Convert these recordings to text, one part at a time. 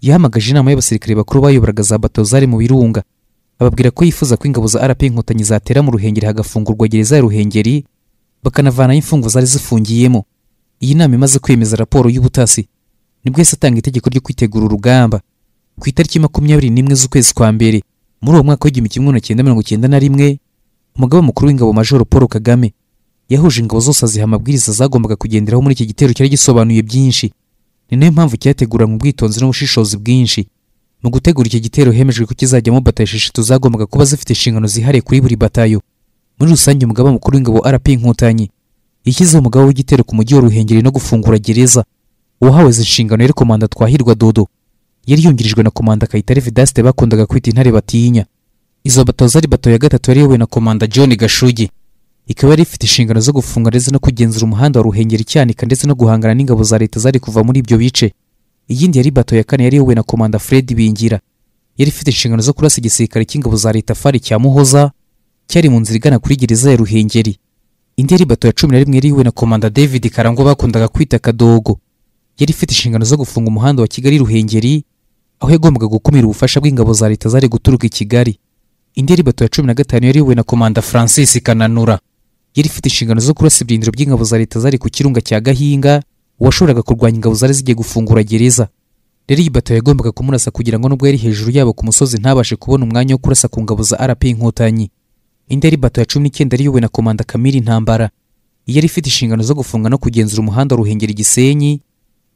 yahamagaje inama y'abasirikare bakuru bayoboraga za bato zari mu birunga ababwira ko yifuza ko ingabo za rp inkotanyi zatera mu ruhengeri hagafungurwa gereza ya ruhengeri bakanavanayo imfungo zari zifungiyemo iyi nama imaze kwemeza raporo y'ubutasi nibwo yahise atanga itegeko ryo kwitegura urugamba ku itariki makumyabiri n'imwe z'ukwezi kwa mbere muri uwo mwaka w'igihumbi kimwe magana cyenda mirongo icyenda na rimwe umugaba mukuru w'ingabo majoro paul kagame yahuje ingabo zose aziha amabwiriza zagombaga kugenderaho muri iki gitero cyari gisobanuye byinshi ni nayo mpamvu cyateguranywe ubwitonzi n'ubushishozi bwinshi mu gutegura iki gitero hemejwe ko kizajyamo batayo esheshatu zagombaga kuba zifite inshingano zihariye kuri buri batayo muri rusange umugaba mukuru w'ingabo rp inkotanyi yashyizeho umugaba w'igitero ku mujyi wa ruhengeri no gufungura gereza uwahawe izi nshingano yari komanda twahirwa dodo yari yungirijwe na komanda kayitare vidaste bakundaga kwita intare batinya izo bato zari bato ya gatatu yari iyobowe na komanda john gashugi ikaba yari ifite inshingano zo gufunga ndetse no kugenzura umuhanda wa ruhengeri cyanika ndetse no guhangana n'ingabo za leta zari kuva muri ibyo bice iyindi yari bato ya kane yari iyobowe na komanda fred bingira yari ifite inshingano zo kurasa igisirikare cy'ingabo za leta fari cya muhoza cyari mu nzira igana kuri gereza ya ruhengeri indi yari bato ya cumi na rimwe yari iyobowe na komanda david karangwa bakundaga kwita kadogo yari ifite inshingano zo gufunga umuhanda wa kigali ruhengeri aho yagombaga gukumira ubufasha bw'ingabo za leta zari guturuka i kigali indi yari bato ya cumi na gatanu yari iyobowe na komanda francis kananura yari ifite inshingano zo kurasa ibyindiro by'ingabo za leta zari ku kirunga cya gahinga uwashoboraga kurwanya ingabo zari zigiye gufungura gereza rero iyi bato yagombaga kumurasa kugira ngo nubwo yari hejuru yabo ku musozi ntabashe kubona umwanya wo kurasa ku ngabo za rp inkotanyi indi yari bato ya cumi n'icyenda yari iyobowe na komanda kamiri intambara yari ifite inshingano zo gufunga no kugenzura umuhanda wa ruhengeri gisenyi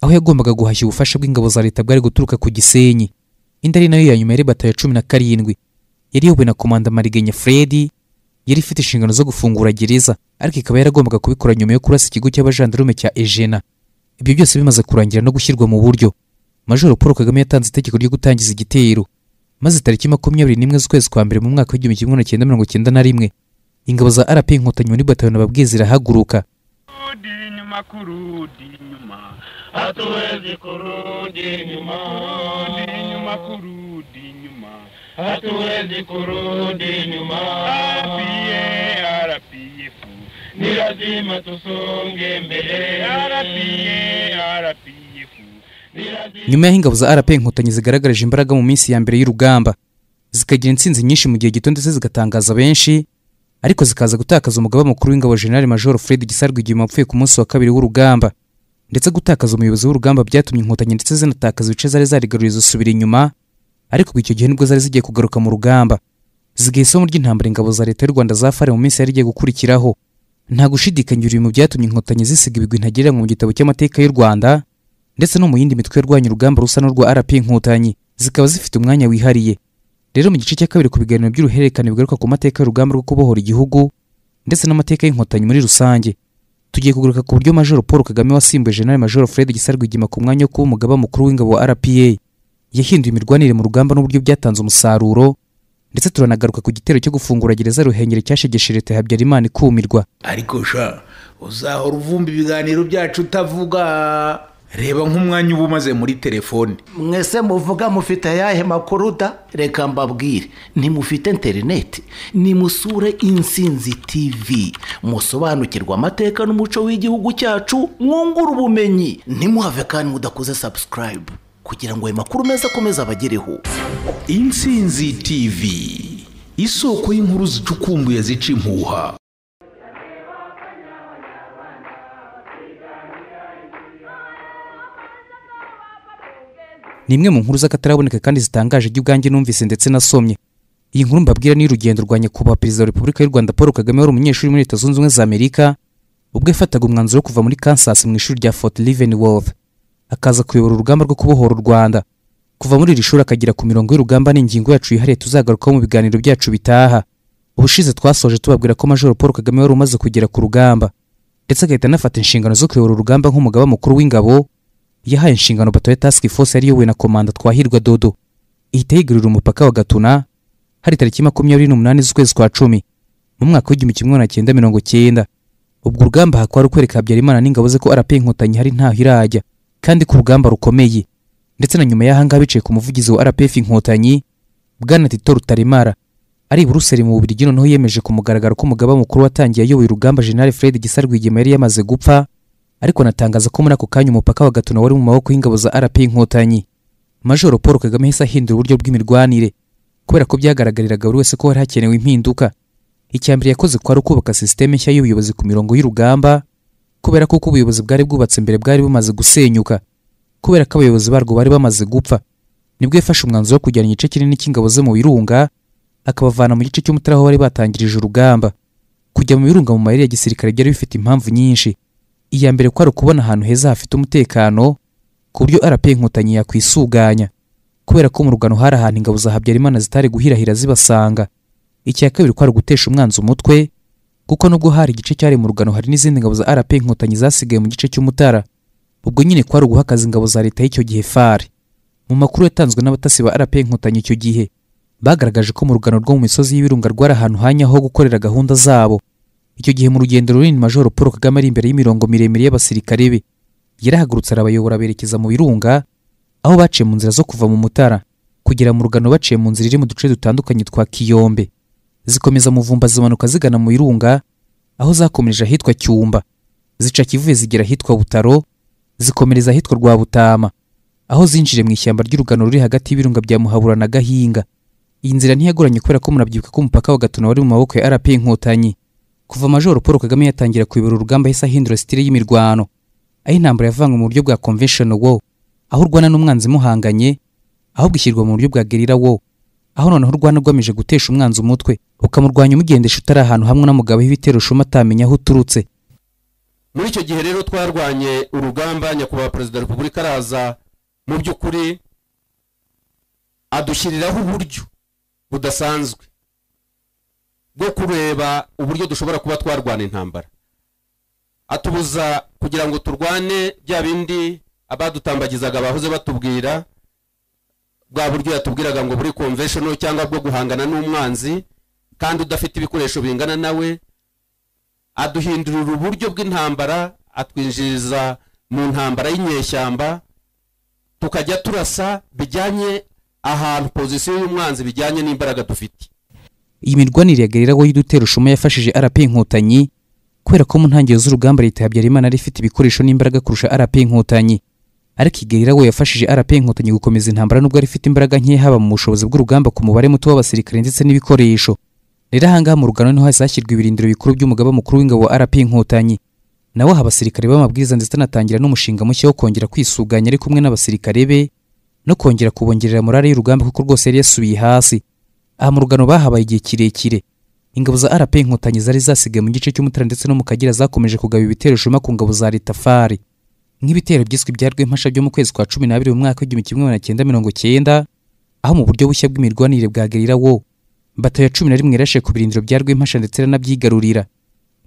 aho yagombaga guhashya ubufasha bw'ingabo za leta bwari guturuka ku gisenyi indi ari nayo ya nyuma yari bato ya cumi na karindwi yari iyobowe na komanda marigenya fredi yari ifite inshingano zo gufungura gereza ariko ikaba yaragombaga kubikora nyuma yo kurasa ikigo cy'abajandarume cya ejena ibyo byose bimaze kurangira no gushyirwa mu buryo majoro paul kagame yatanze itegeko ryo gutangiza igitero maze tariki makumyabiri n'imwe z'ukwezi kwa mbere mu mwaka w'igihumbi kimwe magana cyenda mirongo icyenda na rimwe ingabo za rp inkotanyi muri batayoni babwiye zirahaguruka kurudi nyuma kurudi nyuma hatuwezi kurudi nyuma kurudi nyuma kurudi nyuma hatuwezi kurudi nyuma RPF RPF ni lazima tusonge mbele RPF RPF ni lazima nyuma y'aho ingabo za rp inkotanyi zigaragaje imbaraga mu minsi ya mbere y'urugamba zikagira intsinzi nyinshi mu gihe gito ndetse zigatangaza benshi ariko zikaza gutakaza umugaba mukuru w'ingabo generali major fred gisarwa igihe wapfuye ku munsi wa kabiri w'urugamba ndetse gutakaza umuyobozi w'urugamba byatumye inkotanyi ndetse zinatakaza ibice zari zarigaruriye zisubira inyuma ariko icyo gihe nibwo zari zigiye kugaruka mu rugamba zigaha isomo ry'intambara ingabo za leta y'u rwanda zafare mu minsi yari igiye gukurikiraho nta gushidikanya ibyo mu byatumye inkotanyi zisiga ibigwi ntagereranywa mu gitabo cy'amateka y'u rwanda ndetse no mu yindi mitwe yarwanya urugamba rusa n'urwa rp inkotanyi zikaba zifite umwanya wihariye rero mu gice cya kabiri ku biganiro by'uruhererekane bigaruka ku mateka y'urugamba rwo kubohora igihugu ndetse n'amateka y'inkotanyi muri rusange tugiye kugaruka ku buryo majoro paul kagame wasimbuye general major fred gisarwigima ku mwanya wo kuba umugaba mukuru w'ingabo wa rpa yahinduye imirwanire mu rugamba n'uburyo byatanze umusaruro ndetse turanagaruka ku gitero cyo gufungura gereza ruhengeri cyashegeshe leta ya habyarimana ikumirwa ariko sha uzahora uvumba ibiganiro byacu utavuga reba nk'umwanya uba umaze muri telefone mwese muvuga mufite ayahe makuru da reka mbabwire ntimufite interineti nimusure insinzi tivi musobanukirwe amateka n'umuco w'igihugu cyacu mwungure ubumenyi ntimuhave kandi mudakoze sabusikarayibu kugira ngo ayo makuru meza akomeze abagereho insinzi tv isoko y'inkuru zicukumbuye zica impuha ni imwe mu nkuru z'akataraboneka kandi zitangaje ibyo ubwanjye numvise ndetse nasomye iyi nkuru mbabwira ni urugendo rwa nyakubahwa perezida wa repubulika y'u rwanda paul kagame wari umunyeshuri muri leta zunze ubumwe za amerika ubwo yafataga umwanzuro wo kuva muri kansas mu ishuri rya fort leavenworth akaza kuyobora urugamba rwo kubohora u rwanda kuva muri iri shuri akagera ku mirongo y'urugamba ni ingingo yacu yihariye tuzagarukaho mu biganiro byacu bitaha ubushize twasoje tubabwira ko major paul kagame wari umaze kugera ku rugamba ndetse agahita anafata inshingano zo kuyobora urugamba nk'umugaba mukuru w'ingabo yahaye inshingano bato ya task force yari iyobowe na komanda twahirwa dodo ihita yigarurira umupaka wa gatuna hari tariki makumyabiri n'umunani z'ukwezi kwa cumi mu mwaka w'igihumbi kimwe magana cyenda mirongo cyenda ubwo urugamba hakaba hari ukwereka habyarimana n'ingabo ze ko rp inkotanyi hari ntaho irajya kandi ko urugamba rukomeye ndetse na nyuma y'ahangaha bicaye ku muvugizi wa rpf inkotanyi bwana tito rutaremara ari i buruseli mu bubirigi noneho yemeje ku mugaragaro ko umugaba mukuru watangiye ayoboye urugamba general fred gisarwigema yari yamaze gupfa ariko anatangaza ko muri ako kanya umupaka wa gatuna wari mu maboko y'ingabo za rp inkotanyi majoro paul kagame yahise ahindura uburyo bw'imirwanire kubera ko byagaragariraga buri wese ko hari hakenewe impinduka icya mbere yakoze kwari ukubaka sisiteme nshya y'ubuyobozi ku mirongo y'urugamba kubera ko uko ubuyobozi bwari bwubatse mbere bwari bumaze gusenyuka kubera ko abayobozi barwo bari bamaze gupfa nibwo yafashe umwanzuro wo kujyana igice kinini cy'ingabo ze mu birunga akabavana mu gice cy'umutara aho bari batangirije urugamba kujya mu birunga mu mayeri ya gisirikare byari bifite impamvu nyinshi iya mbere kwari ukubona ahantu heza hafite umutekano ku buryo rp inkotanyi yakwisuganya kubera ko mu rugano hari ahantu ingabo za habyarimana zitari guhirahira zibasanga icya kabiri kwari ugutesha umwanzi umutwe kuko nubwo hari igice cyari mu rugano hari n'izindi ngabo za rp inkotanyi zasigaye mu gice cy'umutara ubwo nyine kwari uguhakaza ingabo za leta y'icyo gihe fari mu makuru yatanzwe n'abatasi ba rp inkotanyi icyo gihe bagaragaje ko mu rugano rwo mu misozi y'ibirunga rwari ahantu hanyaho ho gukorera gahunda zabo icyo gihe mu rugendo runini majoro paul kagame ari imbere y'imirongo miremire y'abasirikare be yarahagurutse arabayobora berekeza mu birunga aho baciye mu nzira zo kuva mu mutara kugera mu rugano baciye mu nzira iri mu duce dutandukanye twa kiyombe zikomeza muvumba zimanuka zigana mu birunga aho zakomereje ahitwa cyumba zica kivuye zigera ahitwa butaro zikomereza ahitwa rwa butama aho zinjiriye mu ishyamba ry'urugano ruri hagati y'ibirunga bya muhabura na gahinga iyi nzira ntiyagoranye kubera ko murabyibuka ko umupaka wa gatuna wari mu maboko ya rp inkotanyi kuva majoro paul kagame yatangira kuyobora urugamba yahise ahindura sitire y'imirwano aho intambara yavanywe mu buryo bwa convention war aho urwana n'umwanzi muhanganye ahubwo ishyirwa mu buryo bwa gerira war aho noneho urwana ugamije gutesha umwanzi umutwe ukamurwanya umugendesha utari ahantu hamwe n'umugabo w'ibitero ushuma atamenya aho uturutse muri icyo gihe rero twarwanye urugamba nyakubahwa perezida wa repubulika araza mu by'ukuri adushyiriraho uburyo budasanzwe bwo kureba uburyo dushobora kuba twarwana intambara atubuza kugira ngo turwane bya bindi abadutambagizaga bahoze batubwira bwa buryo yatubwiraga ngo buri conventional cyangwa bwo guhangana n'umwanzi kandi udafite ibikoresho bingana nawe aduhindurira uburyo bw'intambara atwinjiriza mu ntambara y'inyeshyamba tukajya turasa bijyanye ahantu pozisiyo y'umwanzi bijyanye n'imbaraga dufite iyi mirwanire yagariraho y'udutera ushuma yafashije rp inkotanyi kubera ko mu ntangiriro z'urugamba leta ya habyarimana yari ifite ibikoresho n'imbaraga kurusha rp inkotanyi ariko igariraho yafashije rp inkotanyi gukomeza intambara nubwo yari ifite imbaraga nkeya haba mu bushobozi bw'urugamba ku mubare muto w'abasirikare ndetse n'ibikoresho rero ahangaha mu rugano niho hahise hashyirwa ibirindiro bikuru by'umugaba mukuru w'ingabo wa rp inkotanyi nawe aha abasirikare b'amabwiriza ndetse anatangira n'umushinga mushya wo kongera kwisuganya ari kumwe n'abasirikare be no kongera kubongerera morale y'urugamba kuko rwose yari yasubiye hasi aha mu rugano bahabaye igihe kirekire ingabo za rp inkotanyi zari zasigaye mu gice cy'umutara ndetse no mu kagera zakomeje kugaba ibitero shuma ku ngabo za leta fari nk'ibitero byiswe bya rwempasha byo mu kwezi kwa cumi n'abiri mu mwaka w'igihumbi kimwe magana cyenda mirongo cyenda aho mu buryo bushya bw'imirwanire bwa gerira wo bato ya cumi na rimwe yarashe ku birindiro bya rwempasha ndetse iranabyigarurira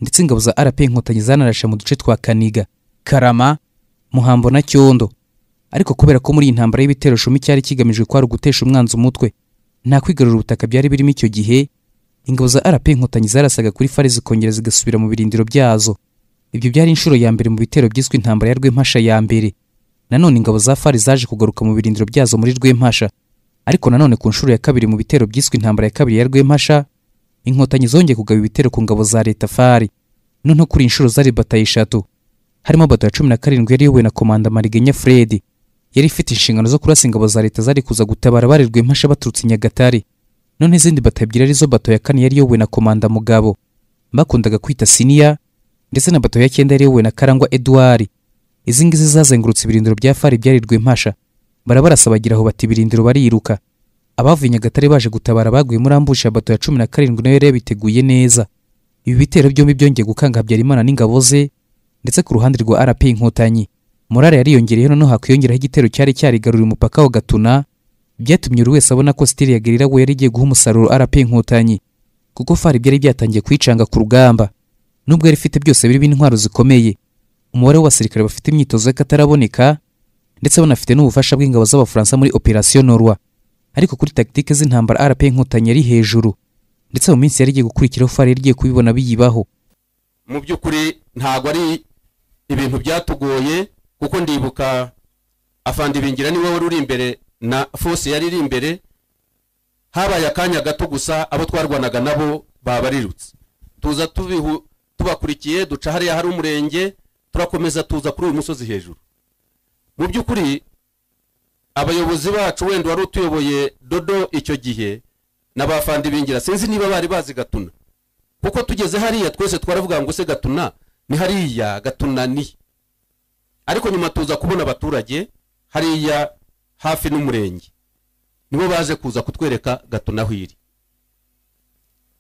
ndetse ingabo za rp inkotanyi zanarashe mu duce twa kaniga karama muhambo na cyondo ariko kubera ko muri iyi ntambara y'ibitero shuma icyari kigamijwe kwari ugutesha umwanzi umutwe nta kwigarura ubutaka byari birimo icyo gihe ingabo za rp inkotanyi zarasaga kuri fari zikongera zigasubira mu birindiro byazo ibyo byari inshuro ya mbere mu bitero byiswe intambara ya rwempasha ya mbere nanone ingabo za fari zaje kugaruka mu birindiro byazo muri rwempasha ariko nanone ku nshuro ya kabiri mu bitero byiswe intambara ya kabiri ya rwempasha inkotanyi zongeye kugaba ibitero ku ngabo za leta fari noneho kuri inshuro zari bataye eshatu harimo bato ya cumi na karindwi yari iyobowe na komanda marigenya fredi yari ifite inshingano zo kurasa ingabo za leta zari kuza gutabara bari rwempasha baturutse i nyagatare none izindi bato ebyiri arizo bato ya kane yari iyobowe na komanda mugabo bakundaga kwita siniya ndetse na bato ya cyenda yari iyobowe na karangwa eduwari izi ngizi zazengurutse ibirindiro bya fari byari rwempasha barabarasa bagira aho bati ibirindiro bariruka abavuye i nyagatare baje gutabara baguye muri ambusha bato ya cumi na karindwi nayo yari yabiteguye neza ibi bitero byombi byongeye gukanga habyarimana n'ingabo ze ndetse ku ruhande rwa rp inkotanyi morale yariyongereyeho noneho hakiyongeraho igitero cyari cyarigaruriye umupaka wa gatuna byatumye buri wese abona ko sitiri ya gerira we yari igiye guha umusaruro rp inkotanyi kuko fari byari byatangiye kwicanga ku rugamba nubwo yari ifite byose birimo intwaro zikomeye umubare w'abasirikare bafite imyitozo y'akataraboneka ndetse banafite n'ubufasha bw'ingabo z'abafaransa muri operasiyo norwa ariko kuri tagitike z'intambara rp inkotanyi yari hejuru ndetse mu minsi yari igiye gukurikiraho fari yari igiye kubibona biyibaho mu by'ukuri ntabwo ari ibintu byatugoye kuko ndibuka afandibingira niwe wari uri imbere na fose yari iri imbere habaye akanya gato gusa abo twarwanaga nabo babarirutse tuza tubihu tubakurikiye duca hariya hari umurenge turakomeza tuza kuri uyu musozi hejuru mu by'ukuri abayobozi bacu wenda wari utuyoboye dodo icyo gihe n'abafandi bingira sinzi niba bari bazi gatuna kuko tugeze hariya twese twaravuga ngo se gatuna ni hariya gatuna ni ariko nyuma tuza kubona abaturage hariya hafi n'umurenge nibo baje kuza kutwereka gatuna aho iri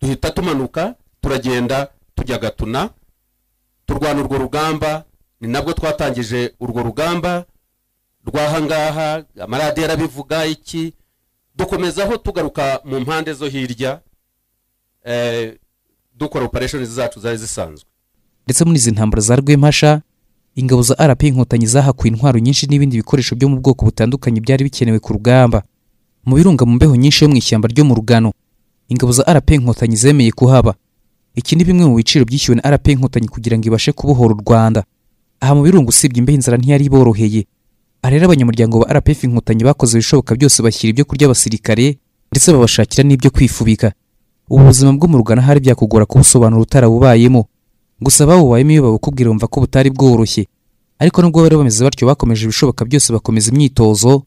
duhita tumanuka turagenda tujya gatuna turwana urwo rugamba ni nabwo twatangije urwo rugamba rw'ahangaha amaradiyo arabivuga iki dukomezaho tugaruka mu mpande zo hirya eh, dukora operesheni zacu zari zisanzwe ndetse muri izi ntambara za rwempasha ingabo za rp inkotanyi zahakuye intwaro nyinshi n'ibindi bikoresho byo mu bwoko butandukanye byari bikenewe ku rugamba mu birunga mu mbeho nyinshi yo mu ishyamba ryo mu rugano ingabo za rp inkotanyi zemeye kuhaba iki ni bimwe mu biciro byishyuwe na rp inkotanyi kugira ngo ibashe kubohora u rwanda aha mu birunga usibye imbeho inzara ntiyari iboroheye aha rero abanyamuryango ba rpf inkotanyi bakoze ibishoboka byose bashyira ibyo kurya abasirikare ndetse babashakira n'ibyo kwifubika ubu buzima bwo mu rugano hari byakugora kubusobanura utarabubayemo gusa babubayemo iyo babukubwira bumva ko butari bworoshye ariko nubwo bari bameze batyo bakomeje ibishoboka byose bakomeza imyitozo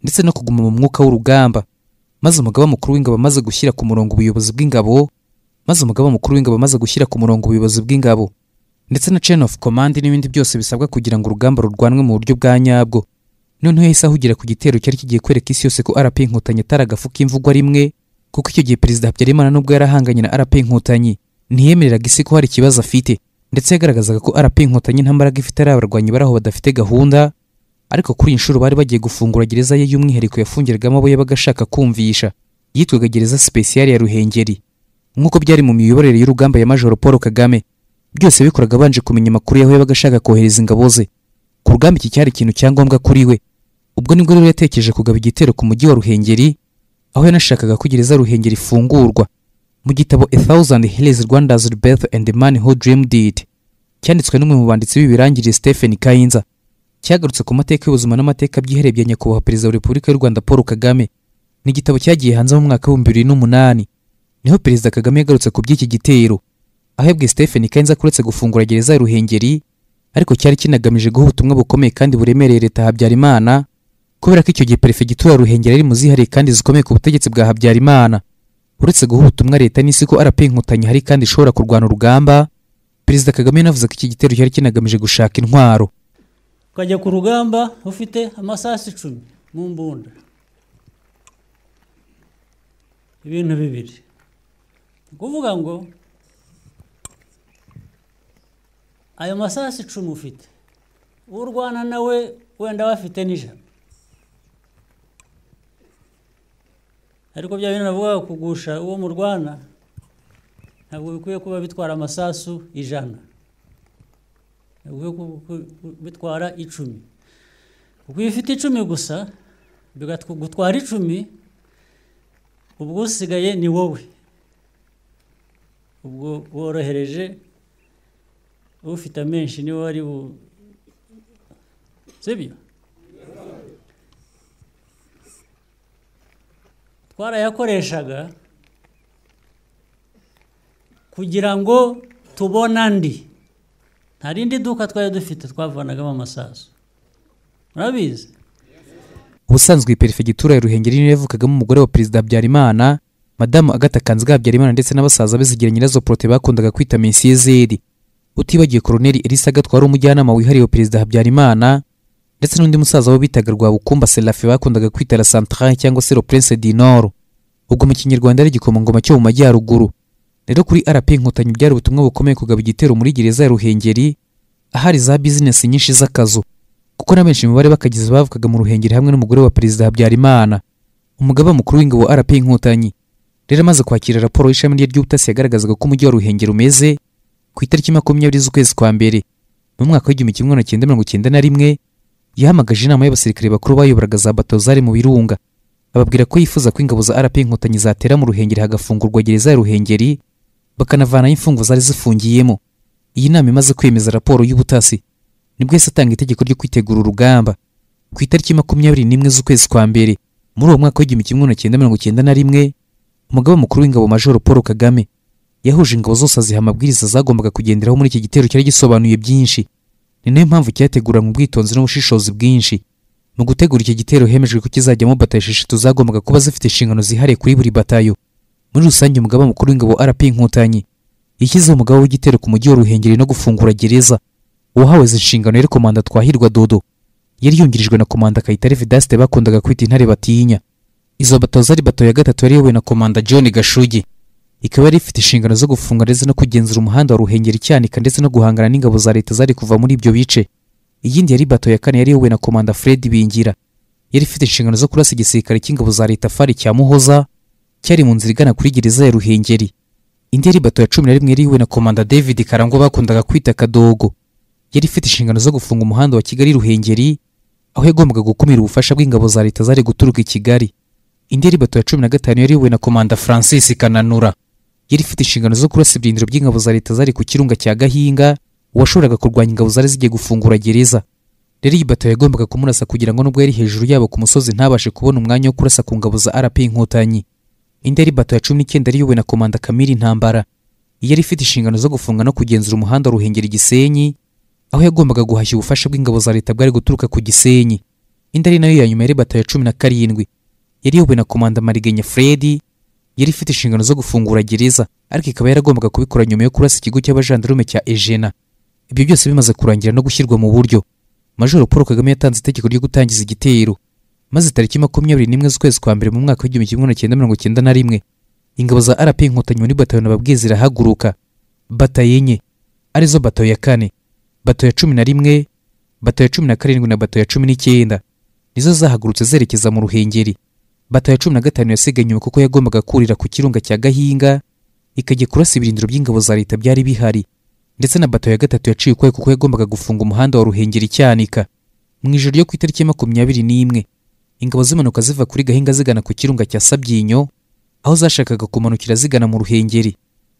ndetse no kuguma mu mwuka w'urugamba maze umugaba mukuru w'ingabo amaze gushyira ku murongo ubuyobozi bw'ingabo maze umugaba mukuru w'ingabo amaze gushyira ku murongo ubuyobozi bw'ingabo ndetse na chain of command n'ibindi byose bisabwa kugira ngo urugamba rurwanwe mu buryo bwa nyabwo noneho yahise ahugira ku gitero cyari kigiye kwereka isi yose ko RP Inkotanyi atari agafu k'imvugwa rimwe kuko icyo gihe perezida Habyarimana nubwo yarahanganye na RP Inkotanyi ntiyemereraga isi ko hari ikibazo afite ndetse yagaragazaga ko RP Inkotanyi nta mbaraga ifite ari abarwanyi bari aho badafite gahunda ariko kuri iyi nshuro bari bagiye gufungura gereza ye y'umwihariko yafungiragamo abo yabaga ashaka kumvisha yitwaga gereza special ya Ruhengeri nk'uko byari mu miyoborere y'urugamba ya Major Paul Kagame byose bikoraga abanje kumenya amakuru y'aho yabaga ashaka kohereza ingabo ze ku rugamba iki cyari ikintu cya ngombwa kuri we ubwo nibwo rero yatekereje kugaba igitero ku mujyi wa ruhengeri aho yanashakaga ko gereza ruhengeri ifungurwa mu gitabo a thousand hills rwanda's birth and the man who dreamed it cyanditswe n'umwe mu banditsi b'ibirangirire stephen kayinza cyagarutse ku mateka y'ubuzima n'amateka byihariye bya nyakubahwa perezida wa repubulika y'u rwanda paul kagame ni igitabo cyagiye hanze mu mwaka w'ibihumbi bibiri n'umunani niho perezida kagame yagarutse ku by'iki gitero ahebwe Stephen Kenza kuretse gufungura gereza ya Ruhengeri ariko cyari kinagamije guha ubutumwa bukomeye kandi buremereye leta Habyarimana kubera ko icyo gihe perefegitura ya Ruhengeri ari mu zihariye kandi zikomeye ku butegetsi bwa Habyarimana uretse guha ubutumwa leta n'isi ko RP Inkotanyi hari kandi ishobora kurwana urugamba Perezida Kagame yanavuze ko iki gitero cyari kinagamije gushaka intwaro ukajya ku rugamba ufite amasasu icumi mu mbunda ibintu bibiri ni ukuvuga ngo ayo masasu icumi ufite urwana nawe wenda bafite n'ijana ariko bya bintu navuga kugusha uwo murwana ntabwo bikwiye kuba bitwara amasasu ijana bikwiye bitwara icumi kuko iyo ufite icumi gusa gutwara icumi ubwo usigaye ni wowe ubwo worohereje ufite amenshi niwe wari bu sibyo twarayakoreshaga kugira ngo tubone andi nta rindi duka twari dufite twavanagamo amasasu murabizi ubusanzwe perefegitura ya Ruhengeri niyo yavukagamo umugore wa perezida Habyarimana madamu Agatha Kanziga Habyarimana ndetse n'abasaza be Zigira Nyirazo Prote bakundaga kwita Mesiyezeri utibagiye koroneri elisa gatwa wari umujyanama wihariye wa perezida habyarimana ndetse n'undi musaza wo bitaga rwabukumba serafe bakundaga kwita la centrale cyangwa se le prince du nord ubwo mu kinyarwanda ari igikomangoma cyo mu majyaruguru rero kuri rp inkotanyi byari ubutumwa bukomeye kugaba igitero muri gereza ya ruhengeri ahari za bizinesi nyinshi z'akazu kuko na benshi mu bari bakagize bavukaga mu ruhengeri hamwe n'umugore wa perezida habyarimana umugaba mukuru w'ingabo rp inkotanyi rero amaze kwakira raporo y'ishami rye ry'ubutasi yagaragazaga ko umujyi wa ruhengeri umeze ku itariki makumyabiri z'ukwezi kwa mbere mu mwaka w'igihumbi kimwe magana cyenda mirongo cyenda na rimwe yahamagaje inama y'abasirikare bakuru bayoboraga za bato zari mu birunga ababwira ko yifuza ko ingabo za rp inkotanyi zatera mu ruhengeri hagafungurwa gereza ya ruhengeri bakanavanayo imfungo zari zifungiyemo iyi nama imaze kwemeza raporo y'ubutasi nibwo yahise atanga itegeko ryo kwitegura urugamba ku itariki makumyabiri n'imwe z'ukwezi kwa mbere muri uwo mwaka w'igihumbi kimwe magana cyenda mirongo cyenda na rimwe umugaba mukuru w'ingabo majoro paul kagame yahuje ingabo zose aziha amabwiriza zagombaga kugenderaho muri iki gitero cyari gisobanuye byinshi ni nayo mpamvu cyateguranwe ubwitonzi n'ubushishozi bwinshi mu gutegura iki gitero hemejwe ko kizajyamo batayo esheshatu zagombaga kuba zifite inshingano zihariye kuri buri batayo muri rusange umugaba mukuru w'ingabo rp inkotanyi yashyizeho umugabo w'igitero ku mujyi wa ruhengeri no gufungura gereza uwahawe izi nshingano yari komanda twahirwa dodo yari yungirijwe na komanda kayitare vedaste bakundaga kwita intare batinya izo bato zari bato ya gatatu yari iyobowe na komanda john gashugi ikaba yari ifite inshingano zo gufunga ndetse no kugenzura umuhanda wa ruhengeri cyanika ndetse no guhangana n'ingabo za leta zari kuva muri ibyo bice iyindi yari bato ya kane yari iyobowe na komanda fred bingira yari ifite inshingano zo kurasa igisirikare cy'ingabo za leta fari cya muhoza cyari mu nzira igana kuri gereza ya ruhengeri indi yari bato ya cumi na rimwe yari iyobowe na komanda david karangwa bakundaga kwita kadogo yari ifite inshingano zo gufunga umuhanda wa kigali ruhengeri aho yagombaga gukumira ubufasha bw'ingabo za leta zari guturuka i kigali indi yari bato ya cumi na gatanu yari iyobowe na komanda francis kananura yari ifite inshingano zo kurasa ibyindiro by'ingabo za leta zari ku kirunga cya gahinga uwashoboraga kurwanya ingabo zari zigiye gufungura gereza rero iyi bato yagombaga kumurasa kugira ngo nubwo yari hejuru yabo ku musozi ntabashe kubona umwanya wo kurasa ku ngabo za rp inkotanyi indi yari bato ya cumi n'icyenda yari iyobowe na komanda kamiri intambara yari ifite inshingano zo gufunga no kugenzura umuhanda wa ruhengeri gisenyi aho yagombaga guhashya ubufasha bw'ingabo za leta bwari guturuka ku gisenyi indi ari nayo ya nyuma yari bato ya cumi na karindwi yari iyobowe na komanda marigenya fredi yari ifite inshingano zo gufungura gereza ariko ikaba yaragombaga kubikora nyuma yo kurasa ikigo cy'abajandarume cya ejena ibyo byose bimaze kurangira no gushyirwa mu buryo majoro paul kagame yatanze itegeko ryo gutangiza igitero maze tariki makumyabiri n'imwe z'ukwezi kwa mbere mu mwaka w'igihumbi kimwe magana cyenda mirongo cyenda na rimwe ingabo za rp inkotanyi muri batayo nababwiye zirahaguruka batayo enye arizo batayo ya kane bato ya cumi na rimwe bato ya cumi na karindwi na bato ya cumi n'icyenda nizo zahagurutse zerekeza mu ruhengeri bato ya cumi na gatanu yasigaye inyuma kuko yagombaga kurira ku kirunga cya gahinga ikajya kurasa ibirindiro by'ingabo za leta byari bihari ndetse na bato ya gatatu yaciye ukwayo kuko yagombaga gufunga umuhanda wa ruhengeri cyanika mu ijoro ryo ku itariki ya makumyabiri n'imwe ingabo zimanuka ziva kuri gahinga zigana ku kirunga cya sabyinyo aho zashakaga kumanukira zigana mu ruhengeri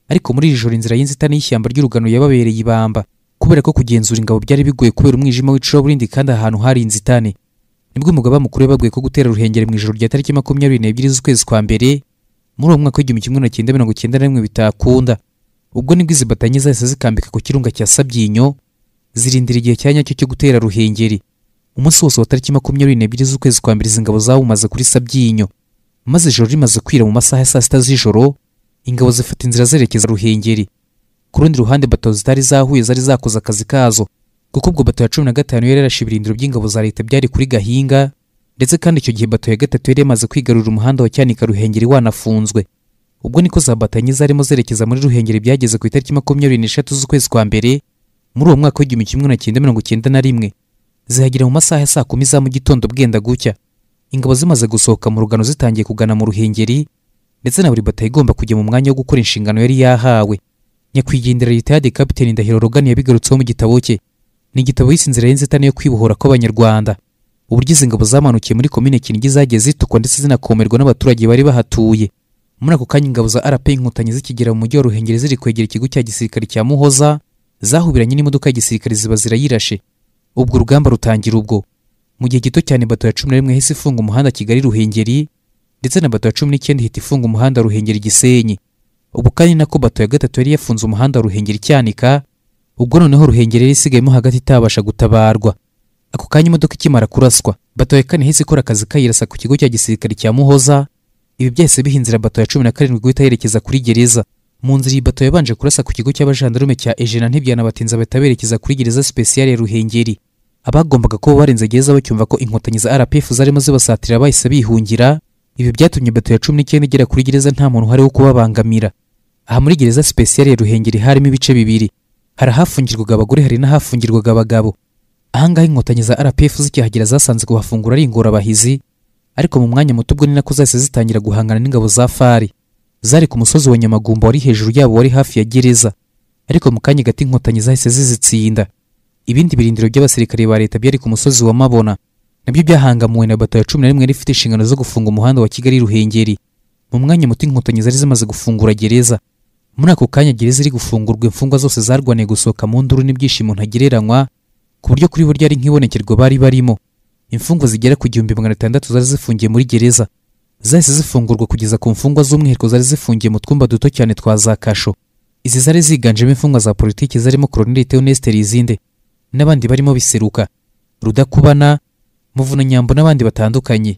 ariko muri iri joro inzira y'inzitane y'ishyamba ry'urugano yababereye ibamba kubera ko kugenzura ingabo byari bigoye kubera umwijima w'icuraburindi kandi ahantu hari inzitane nibwo umugaba mukuru yabaguye ko gutera ruhengeri mu ijoro rya tariki makumyabiri n'ebyiri z'ukwezi kwa mbere muri uwo mwaka w'igihumbi kimwe magana cyenda mirongo cyenda na rimwe bitakunda ubwo nibwo izi batanye zahise zikambika ku kirunga cya sabyinyo zirindira igihe cya nyacyo cyo gutera ruhengeri umunsi wose wa tariki makumyabiri n'ebyiri z'ukwezi kwa mbere izi ngabo zawumaze kuri sabyinyo maze ijoro rimaze kwira mu masaha ya saa sita z'ijoro ingabo zifata inzira zerekeza ruhengeri ku rundi ruhande bato zitari zahuye zari zakoze akazi kazo kuko ubwo bato ya cumi na gatanu yari yarashe ibirindiro by'ingabo za leta byari kuri gahinga ndetse kandi icyo gihe bato ya gatatu yari yamaze kwigarurira umuhanda wa cyanika ruhengeri wanafunzwe ubwo niko za batanyi zarimo zerekeza muri ruhengeri byageze ku itariki makumyabiri n'eshatu z'ukwezi kwa mbere muri uwo mwaka w'igihumbi kimwe na cyenda mirongo cyenda na rimwe zihagera mu masaha ya saa kumi za mu gitondo bwenda gucya ingabo zimaze gusohoka mu rugano zitangiye kugana mu ruhengeri ndetse na buri bato igomba kujya mu mwanya wo gukora inshingano yari yahawe nyakwigendera leta yade kapiteni ndahiro rogani yabigarutseho mu gitabo cye ni igitabo yise inzira y'inzitane yo kwibohora kw'abanyarwanda uburyo izi ngabo zamanukiye muri komine kinigi zagiye zitukwa ndetse zinakomerwa n'abaturage bari bahatuye muri ako kanya ingabo za rp inkotanyi zikigera mu mujyi wa ruhengeri ziri kwegera ikigo cya gisirikare cya muhoza zahubiranye n'imodoka ya gisirikare ziba zirayirashe ubwo urugamba rutangira ubwo mu gihe gito cyane bato ya cumi na rimwe hahise ifunga umuhanda kigali ruhengeri ndetse na bato ya cumi n'icyenda ihita ifunga umuhanda ruhengeri gisenyi ubwo kandi nako bato ya gatatu yari yafunze umuhanda wa ruhengeri cyanika ubwo noneho ruhengeri yari isigayemo hagati itabasha gutabarwa ako kanya imodoka ikimara kuraswa bato ya kane hise ikora akazi kayirasa ku kigo cya gisirikare cya muhoza ibi byahise biha inzira bato ya cumi na karindwi guhita yerekeza kuri gereza mu nzira iyi bato yabanje kurasa ku kigo cy'abajandarume cya ejena ntibyanabatinza bahita berekeza kuri gereza sipesiyali ya ruhengeri abagombaga kuba barenze gereza bacyumva ko inkotanyi za rpf zarimo zibasatira bahise bihungira ibi byatumye bato ya cumi n'icyenda igera kuri gereza nta muntu uhari wo kubabangamira aha muri gereza sipesiyali ya ruhengeri harimo ibice bibiri hari ahafungirwaga abagore hari n'ahafungirwaga abagabo ahangaha inkotanyi za rpf zikihagera zasanze kuhafungura ari ingorabahizi ariko mu mwanya muto ubwo ni nako zahise zitangira guhangana n'ingabo za fari zari ku musozi wa nyamagumba wari hejuru yabo wari hafi ya gereza ariko mu kanya gato inkotanyi zahise zizitsinda ibindi birindiro by'abasirikare ba leta byari ku musozi wa mabona nabyo byahangamuwe na bato ya cumi na rimwe yari ifite inshingano zo gufunga umuhanda wa kigali ruhengeri mu mwanya muto inkotanyi zari zimaze gufungura gereza muri ako kanya gereza iri gufungurwa imfungwa zose zarwaniye gusohoka mu nduru n'ibyishimo ntagereranywa ku buryo kuri bo ryari nk'ibonekerwa bari barimo imfungwa zigera ku gihumbi magana atandatu zari zifungiye muri gereza zahise zifungurwa kugeza ku mfungwa z'umwihariko zari zifungiye mu twumba duto cyane twa za kasho izi zari ziganjemo imfungwa za politiki zarimo koroneli theoneste rizinde n'abandi barimo biseruka rudakubana muvunanyambo n'abandi batandukanye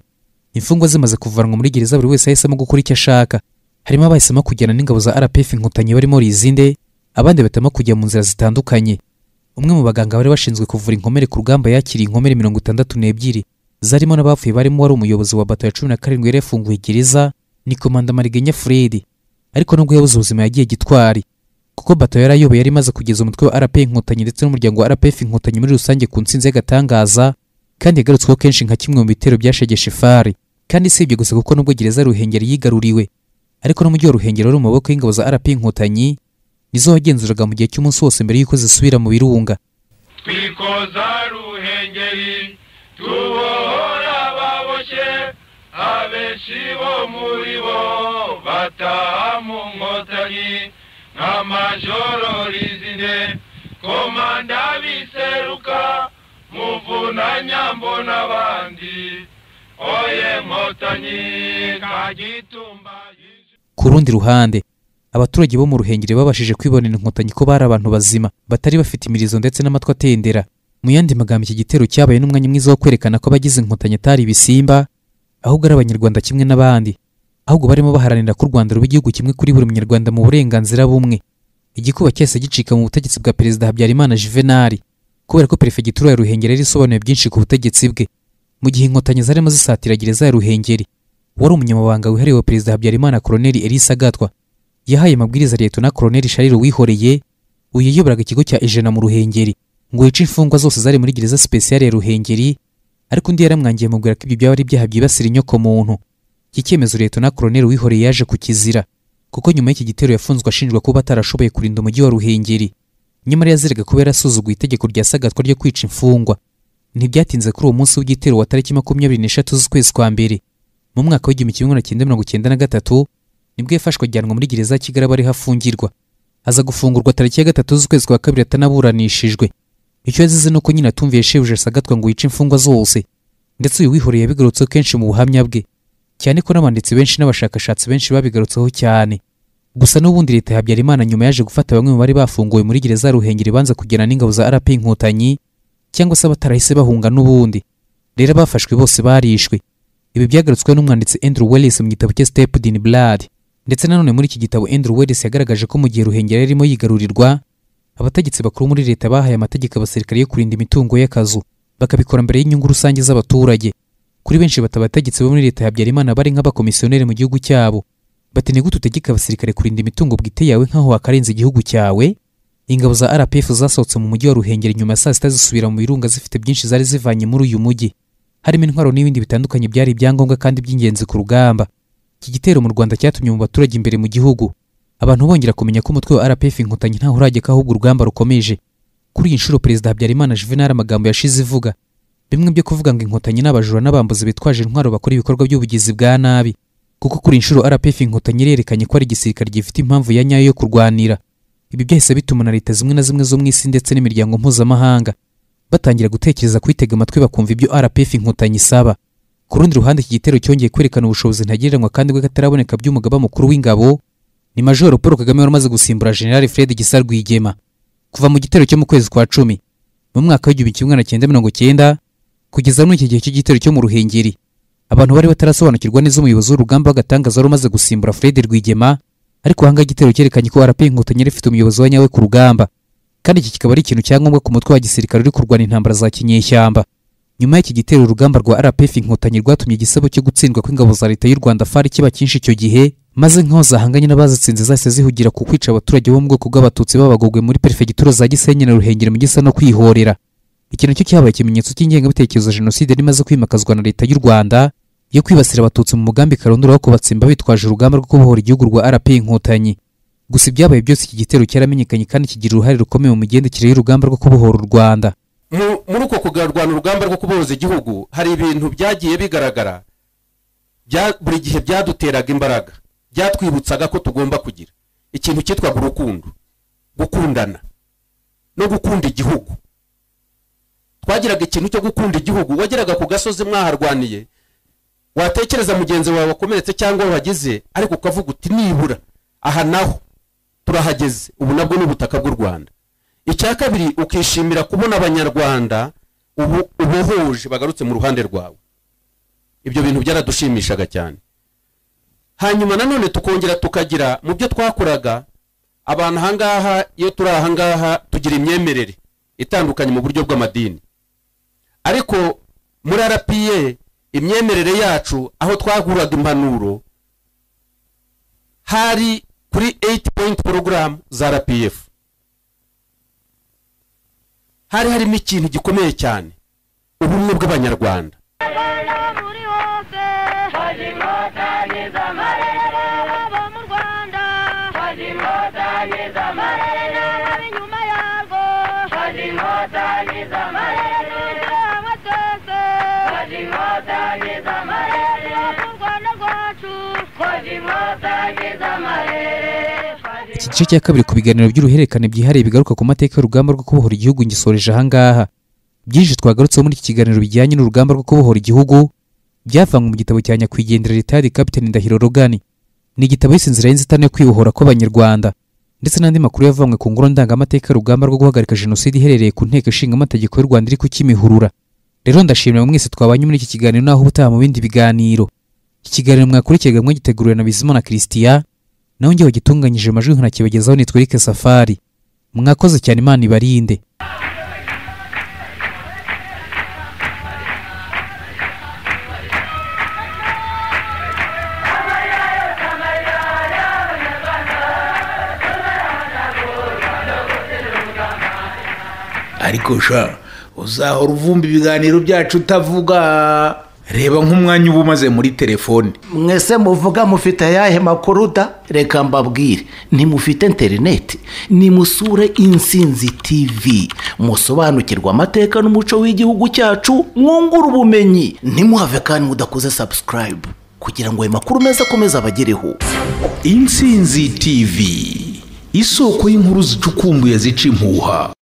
imfungwa zimaze kuvanwa muri gereza buri wese yahisemo gukora icyo ashaka harimo abahisemo kujyana n'ingabo za rpf inkotanyi barimo rizinde abandi bahitamo kujya mu nzira zitandukanye umwe mu baganga bari bashinzwe kuvura inkomere ku rugamba yakiriye inkomere mirongo itandatu n'ebyiri zarimo n'abapfuye barimo wari umuyobozi wa bato ya cumi na karindwi yari yafunguye gereza ni komanda marigenya furedi ariko nubwo yabuze ubuzima yagiye gitwari kuko bato yari ayoboye yari imaze kugeza umutwe wa rp inkotanyi ndetse n'umuryango wa rpf inkotanyi muri rusange ku ntsinzi y'agatangaza kandi yagarutsweho kenshi nka kimwe mu bitero byashegeshe fari kandi si ibyo gusa kuko nubwo gereza ya ruhengeri yigaruriwe ariko n'umujyi wa ruhengeri wari mu maboko y'ingabo za rp inkotanyi nizo wagenzuraga mu gihe cy'umunsi wose mbere y'uko zisubira mu birunga twikoza ruhengeri tubohora baboshye abenshi bo muri bo bataha mu nkotanyi nka majoro rizine komanda biseruka muvunanyambo n'abandi oye nkotanyi kagitumba yishe ku rundi ruhande abaturage bo mu ruhengeri babashije kwibonera inkotanyi ko bari abantu bazima batari bafite imirizo ndetse n'amatwi atendera mu yandi magambo iki gitero cyabaye n'umwanya mwiza wo kwerekana ko abagize inkotanyi atari ibisimba ahubwo ari abanyarwanda kimwe n'abandi ahubwo barimo baharanira ko u rwanda ruba igihugu kimwe kuri buri munyarwanda mu burenganzira bumwe igikuba cyahise gicika mu butegetsi bwa perezida habyarimana juvenali kubera ko perefegitura ya ruhengeri yari isobanuye byinshi ku butegetsi bwe mu gihe inkotanyi zarimo zisatira gereza ya ruhengeri wari umunyamabanga wihariye wa perezida habyarimana koloneli elisa gatwa yahaye amabwiriza leta na koloneli shariro wihoreye uyu yayoboraga ikigo cya ijana mu ruhengeri ngo yice imfungwa zose zari muri gereza sipesiyare ya ruhengeri ariko undi yaramwangiye amubwira ko ibyo byaba ari ibyaha byibasira inyokomuntu iki cyemezo leta na koloneli wihoreye yaje kukizira kuko nyuma y'iki gitero yafunzwe ashinjwa kuba atarashoboye kurinda umujyi wa ruhengeri nyamara yaziraga kuba yarasuzuguye itegeko rya sagatwa ryo kwica imfungwa ntibyatinze kuri uwo munsi w'igitero wa tariki makumyabiri n'eshatu z'ukwezi kwa mbere mu mwaka w'igihumbi kimwe magana cyenda mirongo cyenda na gatatu nibwo yafashwe ajyanwa muri gereza ya kigaraba ariho afungirwa aza gufungurwa tariki ya gatatu z'ukwezi kwa kabiri atanaburanishijwe icyo yazize ni uko nyine atumviye shebuja sagatwa ngo yice imfungwa zose ndetse uyu wihoreye yabigarutseho kenshi mu buhamya bwe cyane ko n'abanditsi benshi n'abashakashatsi benshi babigarutseho cyane gusa n'ubundi leta ya habyarimana nyuma yaje gufata bamwe mu bari bafunguwe muri gereza ya ruhengeri banza kugirana n'ingabo za rp inkotanyi cyangwa se abatarahise bahunga n'ubundi rero abafashwe bose barishwe ibi byagarutsweho n'umwanditsi andrew wellis mu gitabo cye stepd in blood ndetse nanone muri iki gitabo andrew wellis yagaragaje ko mu gihe ruhengeri yarimo yigarurirwa abategetsi bakuru muri leta bahaye amategeko abasirikare yo kurinda imitungo y'akazu bakabikora mbere y'inyungu rusange z'abaturage kuri benshi bata abategetsi bo muri leta ya habyarimana bari nk'abakomisiyoneri mu gihugu cyabo bati ni gute utegeka abasirikare kurinda imitungo bwite yawe nk'aho wakarenze igihugu cyawe ingabo za rpf zasohotse mu mujyi wa ruhengeri nyuma ya saa sita zisubira mu birunga zifite byinshi zari zivanye muri uyu mujyi harimo intwaro n'ibindi bitandukanye byari ibyangombwa kandi by'ingenzi ku rugamba iki gitero mu rwanda cyatumye mu baturage imbere mu gihugu abantu bongera kumenya ko umutwe wa rpf inkotanyi ntaho urageka ahubwo urugamba rukomeje kuri iyi nshuro perezida habyarimana juvenal amagambo yashize ivuga bimwe byo kuvuga ngo inkotanyi n'abajura n'abambuzi bitwaje intwaro bakora ibikorwa by'ubugizi bwa nabi kuko kuri iyi nshuro rpf inkotanyi irerekanye ko ari igisirikare gifite impamvu ya nyayo yo kurwanira ibi byahise bituma na leta zimwe na zimwe zo mu isi ndetse n'imiryango mpuzamahanga batangira gutekereza kwitega amatwi bakumva ibyo rpf inkotanyi isaba ku rundi ruhande iki gitero cyongeye kwerekana ubushobozi ntagereranywa kandi bw'akataraboneka by'umugaba mukuru w'ingabo ni majoro paul kagame wari umaze gusimbura generali fred gisa rwigema kuva mu gitero cyo mu kwezi kwa cumi mu mwaka w'igihumbi kimwe magana cyenda mirongo cyenda kugeza muri iki gihe cy'igitero cyo mu ruhengeri abantu bari batarasobanukirwa neza umuyobozi w'urugamba w'agatangaza wari umaze gusimbura fred rwigema ariko ahangaha igitero cyerekanye ko rp inkotanyi yari ifite umuyobozi wa nyawe ku rugamba kandi iki kikaba ari ikintu cya ngombwa ku mutwe wa gisirikare uri kurwana intambara za kinyeshyamba nyuma y'iki gitero urugamba rwa rpf inkotanyi rwatumye igisebo cyo gutsindwa kw'ingabo za leta y'u rwanda fari kiba cyinshi icyo gihe maze nk'aho zahanganye n'abazitsinze zahise zihugira ku kwica abaturage bo mu bwoko bw'abatutsi babagogwe muri perefegitura za gisenyi na ruhengeri mu gisa no kwihorera iki nacyo cyabaye ikimenyetso cy'ingengabitekerezo ya jenoside yari imaze kwimakazwa na leta y'u rwanda yo kwibasira abatutsi mu mugambi karondura wo kubatsimba bitwaje urugamba rwo kubohora igihugu rwa rp inkotanyi gusa ibyabaye byose iki gitero cyaramenyekanye kandi kigira uruhare rukomeye mu migendekere y'urugamba rwo kubohora u rwanda Mu- muri uko kugarwana urugamba rwo kubohoza igihugu hari ibintu byagiye bigaragara bya- buri gihe byaduteraga imbaraga byatwibutsaga ko tugomba kugira ikintu cyitwaga urukundo gukundana no gukunda igihugu twagiraga ikintu cyo gukunda igihugu wageraga ku gasozi mwaharwaniye watekereza mugenzi wawe wakomeretse cyangwa wagize ariko ukavuga uti nibura aha naho turahageze ubu nabwo ni ubutaka bw'u rwanda icya kabiri ukishimira kubona abanyarwanda ubu ubuhuje bagarutse mu ruhande rwawe ibyo bintu byaradushimishaga cyane hanyuma nanone tukongera tukagira mu byo twakoraga abantu ahangaha iyo turi ahangaha tugira imyemerere itandukanye mu buryo bw'amadini ariko muri rpa imyemerere yacu aho twaguraga impanuro hari kuri 8 point program za rpf hari harimo ikintu gikomeye cyane ubumwe bw'abanyarwanda iki gice cya kabiri ku biganiro by'uruhererekane byihariye bigaruka ku mateka y'urugamba rwo kubohora igihugu ngisoreje ahangaha byinshi twagarutseho muri iki kiganiro bijyanye n'urugamba rwo kubohora igihugu byavanywe mu gitabo cya nyakwigendera ritari kapitani ndahiro rogani ni igitabo yise inzira y'inzitane yo kwibohora kw'abanyarwanda ndetse n'andi makuru yavanywe ku ngoro ndangamateka y'urugamba rwo guhagarika jenoside iherereye ku nteko ishinga amategeko y'u rwanda iri kukimihurura rero ndashimira mwese twabanye muri iki kiganiro naho ubutaha mu bindi biganiro iki kiganiro mwakurikiye mwagiteguriwe na bizimana christian nawe njyewe gitunganyije amajwi nkanakibagezaho nitwa Eric Safari mwakoze cyane imana ibarinde ariko sha uzahora uvumba ibiganiro byacu utavuga reba nk'umwanya uba umaze muri telefone mwese muvuga mufite ayahe makuru da reka mbabwire ntimufite interineti nimusure insinzi tivi musobanukirwe amateka n'umuco w'igihugu cyacu mwungure ubumenyi ntimuhave kandi mudakoze sabusikarayibu kugira ngo ayo makuru meza akomeze abagereho insinzi tv isoko y'inkuru zicukumbuye zica impuha